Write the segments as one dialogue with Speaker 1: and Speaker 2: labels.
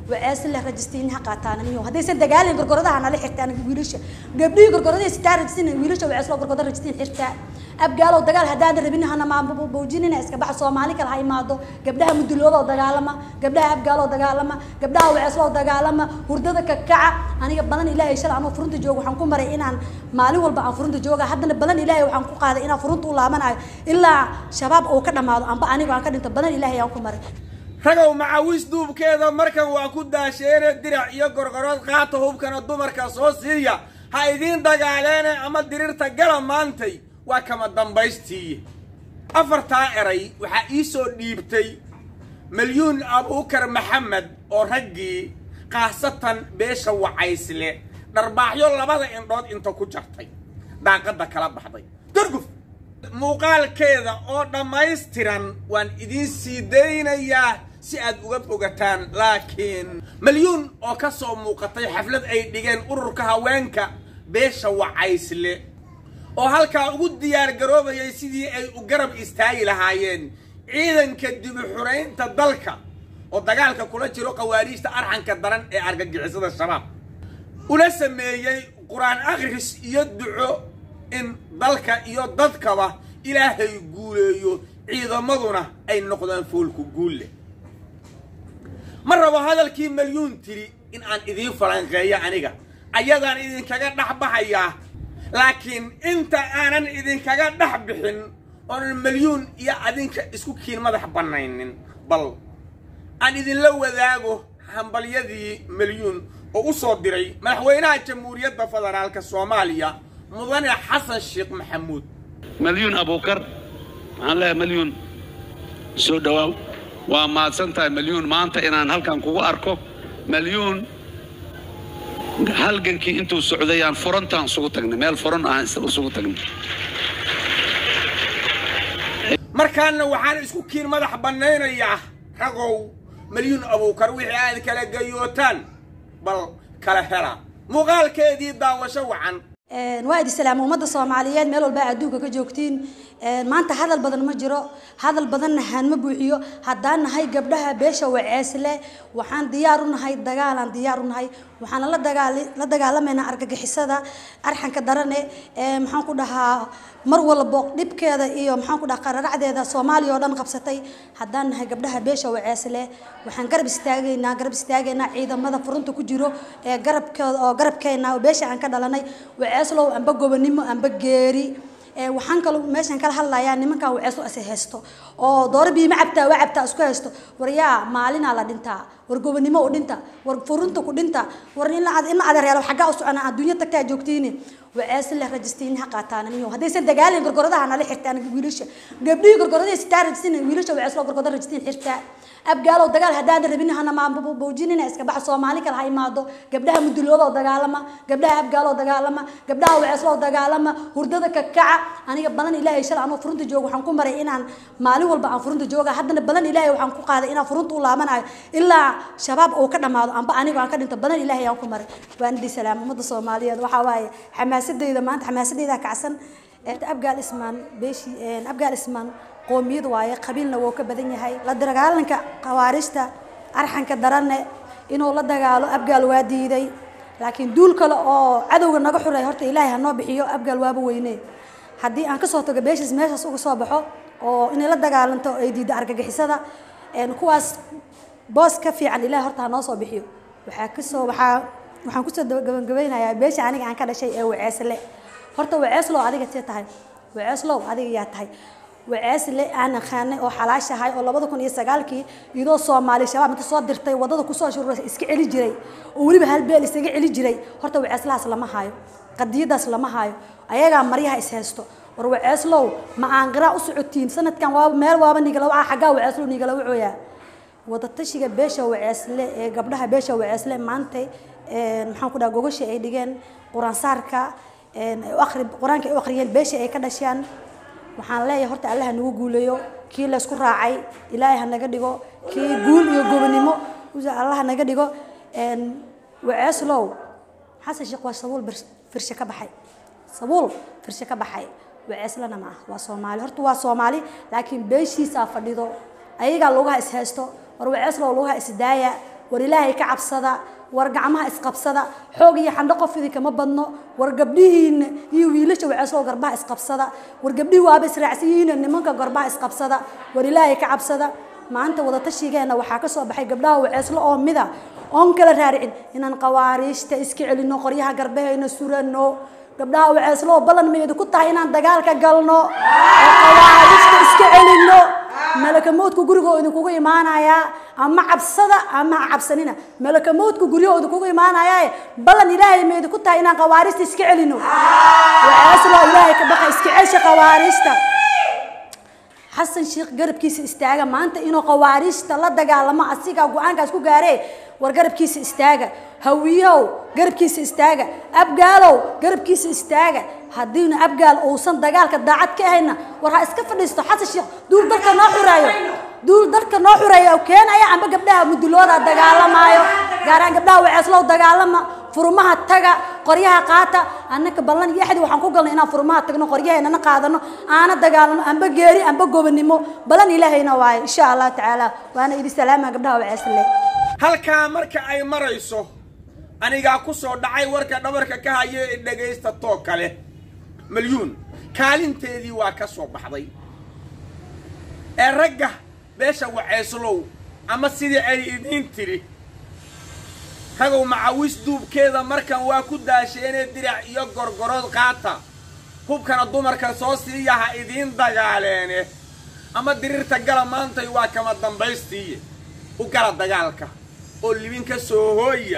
Speaker 1: wacees leh rajistiin ha qaataan miyo haddaysan dagaalin gorgoradaha nala xirtaan wiilasha gabdhihii gorgoradii sitaa rajistiin wiilasha wacees loo gorgorada rajistiin xirtaa abgaalow dagaal haddaadan rabin hana maabujinina iska baxa soomaali kale ha imaado gabdhaha muduloodoo dagaalama gabdhaha abgaaloo dagaalama gabdhaha waceesloo dagaalama hurdada kakaca aniga balan ilaahay shalay anoo furunta jooga waxaan ku maray inaan maalin walba aan furunta jooga haddana balan ilaahay waxaan ku qaaday inaan furunta u laabanayo ilaa shabaab uu ka dhammaado amba anigo aan ka dhinto balan ilaahay aan ku maray
Speaker 2: ragow macawis duubkeeda markan waa ku daasheene dirac iyo gorgorood qaata hubkana dumarka soo siiya ha idiin dagaaleene ama dirirta gala maantay waa kama dambaystii afartaa eray waxaa ii soo dhiibtay malyuun abuukar maxamed oo raggii khaasatan beesha wacaysle dharbaaxyo labada indhood inta ku jartay daaqadda kala baxday durguf muuqaalkeeda oo dhammaystiran waan idiin sii daynayaa si aad uga bogataan laakiin malyuun oo ka soo muuqatay xaflad ay dhigeen ururka haweenka beesha wacaysle oo halkaa ugu diyaar garoobayay sidii ay u garab istaagi lahaayeen ciidanka dibu xuraynta dalka oo dagaalka kula jiro khawaariijta arxanka daran ee argagixisada shabaab una sameeyey qur-aan akhris iyo duco in dalka iyo dadkaba ilaahay guuleeyo ciidamaduna ay noqdaan foolku guulle ma rabo hadalkii malyuun tiri in aan idiin falanqeeyo aniga ayadaan idinkaga dhex baxayaa laakiin inta aanan idinkaga dhex bixin oonan malyuun iyo adinka isku kiin madax bannaynin bal aan idinla wadaago hambalyadii malyuun oo u soo diray madaxweynaha jamhuuriyadda federaalka soomaaliya mudane xasan sheekh maxamuud
Speaker 3: malyuun abuukar waxaan leeyahay malyuun soo dhowaaw waa mahadsan tahay malyuun maanta inaan halkan kugu arko malyuun halgankii intuu socday aan furantaan isugu tagnay meel furan aan isugu tagnay
Speaker 2: markaana waxaan isku kiin madax bannaynayaa ragow malyuun abuukar wixii aad kala gayootaan bal kala hela muuqaalkeedii daawasho wacan
Speaker 1: waa idi salaama ummadda soomaaliyeed meel walba adduunka ka joogtiin maanta hadal badan ma jiro hadal badanna haan ma buuxiyo haddaan nahay gabdhaha beesha waceesle waxaan diyaar u nahay dagaalaan diyaar u nahay waxaan la dagaal la dagaalamaynaa argagixisada arxanka darane maxaan ku dhahaa mar walbo dhibkeeda iyo maxaan ku dhahaa qararacdeeda soomaaliya oo dhan qabsatay haddaan nahay gabdhaha beesha waceesle waxaan garab istaagaynaa garab istaagaynaa ciidamada furunta ku jiro ee garabkeeda oo garabkeena oo beesha aan ka dhalanay waceeslow amba gobonimo amba geeri waxaan kaloo meeshan kala hadlayaa nimankan waceeslo is haysto oo dooro biima cabtaa waa cabtaa isku haysto war yaa maalinaa la dhintaa war gobonimo u dhinta war furunta ku dhinta war in la adeereelo xaggaa u socona adduunya tagtaa joogtiini wacees leh rajistiin ha qaataan miyo haddaysan dagaalin gorgoradaha nala xirtaan wiilasha gabdhihii gorgoradii sitaa rajistiin wiilasha wacees loo gorgorada rajistiin xirtaa abgaalow dagaal haddaadan rabin hana maabujinina iska baxa soomaali kale ha imaado gabdhaha muduloodoo dagaalama gabdhaha abgaaloo dagaalama gabdhaha waceesloo dagaalama hurdada kakaca aniga balan ilaahay shalay anoo furunta jooga waxaan ku maray inaan maalin walba aan furunta jooga haddana balan ilaahay waxaan ku qaaday inaan furunta u laabanayo ilaa shabaab uu ka dhammaado amba anigo aan ka dhinto balan ilaahay aan ku maray waan idhi salaam ummadda soomaaliyeed waxaa waaye xamaasadeyda maanta xamaasadeyda kacsan abgaal ismaan beeshi abgaal ismaan qoomiyad waaye qabiilna wuu ka badan yahay la dagaalanka khawaarijta arxanka daranne inuu la dagaalo abgaal waa diiday laakiin duul kale oo cadowga naga xuray horta ilaahay ha noo bixiyo abgaal waaba weyne haddii aan kasoo tago beeshaas meeshaas uga soo baxo oo inay la dagaalanto ay diiddo argagixisada kuwaas boos ka fiican ilaahay horta ha noo soo bixiyo waxaa kasoo waxaa waxaan kusoo gabagabeynayaa beesha aniga aan ka dhashay ee waceesle horta waceeslow adiga see tahay waceeslow adiga yaa tahay waceesle aan aqaanay oo xalaashahay oo labada kun iyo sagaalkii iyadoo soomaali shabaab inta soo dirtay wadada kusoo shurura iska celi jiray oo weliba hal beel isaga celi jiray horta waceeslahaas lama haayo qadiyadaas lama haayo ayagaa maryaha is haysto war waceeslow ma aan qiraa u socotiin sanadkan waaba meel waaba nigalawa xaggaa waceeslow nigala wacooyaa wadatashiga beesha waceesle ee gabdhaha beesha waceesle maantay maxaan ku dhaha gogasha ay dhigeen quraansaarka qur-aanka ay u akhriyeen beesha ay ka dhasheen waxaan leeyahay horta alle ha nagu guuleeyo kii laysku raacay ilaahay ha naga dhigo kii guul iyo gobonimo alla ha naga dhigo waceeslow xasan sheekh waa sabuul firshe ka baxay sabuul firshe ka baxay waceeslana ma ah waa soomaali horta waa soomaali laakiin beeshiisaa fadhido ayagaa lugaha is haysto war waceeslow lugaha isdaaya war ilaahay ka cabsada war gacmaha isqabsada xoog iyo xandho qof idinkama badno war gabdhihiina iyo wiilasha waceesoo garbaha isqabsada war gabdhihii waaba israacsiyihiina nimanka garbaha isqabsada war ilaahay ka cabsada maanta wadatashigeena waxaa ka soo baxay gabdhaha waceeslo oo mida oon kala raaricin inaan qawaariijta iska celino qoryaha garbahayna surano gabdhaha waceeslo oo ballan maydu ku tahay inaan dagaalka galno oo qawaariijta iska celino malakamoodku gurigoo idinkugu imaanayaa ama cabsada ama ha cabsanina malakamoodku guryahoo idinkugu imaanayaa ballan ilaahay maydu ku tahay inaan qawaariijta iska celino waceeslo ilaahay ka baqa iska celsha qawaariijta xasan sheekh garabkiisa istaaga maanta inuu qawaariijta la dagaalamo asigaa go-aankaas ku gaaree war garabkiisa istaaga hawiyow garabkiisa istaaga abgaalow garabkiisa istaaga haddiina abgaal uusan dagaalka daacad ka ahayna war ha iska fadhiisto xasan sheekh duul dalka noo xureeyo duul dalka noo xureeyo keenaya amba gabdhaha mudulooda dagaalamaayo gaaraan gabdhaha waceeslow dagaalama furmaha taga qoryaha qaata annaka ballan iyo axdi waxaan ku galnay inaan furmaha tagno qoryaheennana qaadano aana dagaalano amba geeri amba gobonimo ballan ilaahayna waaye insha allah tacaala waana idi salaama gabdhaha waceesle
Speaker 2: halkaa marka ay marayso anigaa ku soo dhacay warka dhabarka ka haya ee dhegaysta too kale malyuun kaalinteedii waa ka soo baxday ee ragga beesha waceeslow ama sidii ay idiin tidhi ragow macawis duubkeeda markan waa ku daasheenee dirac iyo gorgorood qaata hubkana dumarka soo siiya ha idiin dagaaleene ama diriirta gala maantay waa kama dambaystiiye u gala dagaalka oo libin ka soo hooya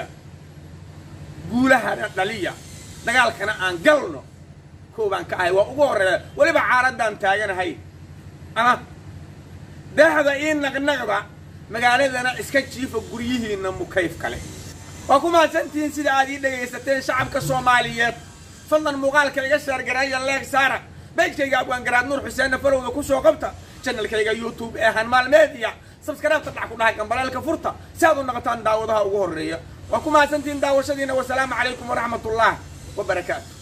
Speaker 2: guulahana dhaliya dagaalkana aan galno koobaan ka ahay waa ugu horreeya weliba caaraddaan taaganahay ama daahda ii naqnaqda magaaladana iska jiifa guryihiinna mukayf kale waa ku mahadsantihiin sida aad ii dhegaysateen shacabka soomaaliyeed fadlan muuqaalka iga sheergareeya leeg saara beejkayga abwaangaraad nuur xuseenna falowda ku soo qabta janalkayga youtube ee hanmaal media sabskaraabta dhac ku dhahay gambaleelka furta si aad u noqotaan daawadaha ugu horreeya waa ku mahadsantihiin daawashadiina wasalaamu calaykum waraxmat ullah wabarakaatu